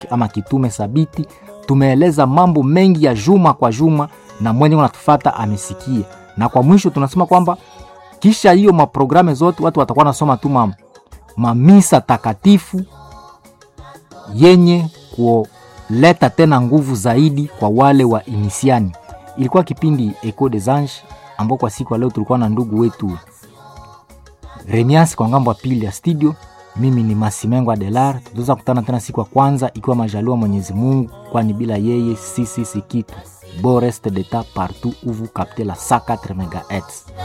ama kitume sabiti tumeeleza mambo mengi ya juma kwa juma na mwenye unatufata amesikia na kwa mwisho tunasema kwamba kisha hiyo maprogramu zote watu watakuwa nasoma tu ma, mamisa takatifu yenye kuleta tena nguvu zaidi kwa wale wa inisiani ilikuwa kipindi eco des anges ambao kwa siku ya leo tulikuwa na ndugu wetu remias kwa ngambo ya pili ya studio mimi ni masimengo adelar tutaweza kutana tena siku ya kwanza ikiwa majaliwa mwenyezi mungu kwani bila yeye sisi si kitu bo reste deta partout où vous captez la 104 megahertz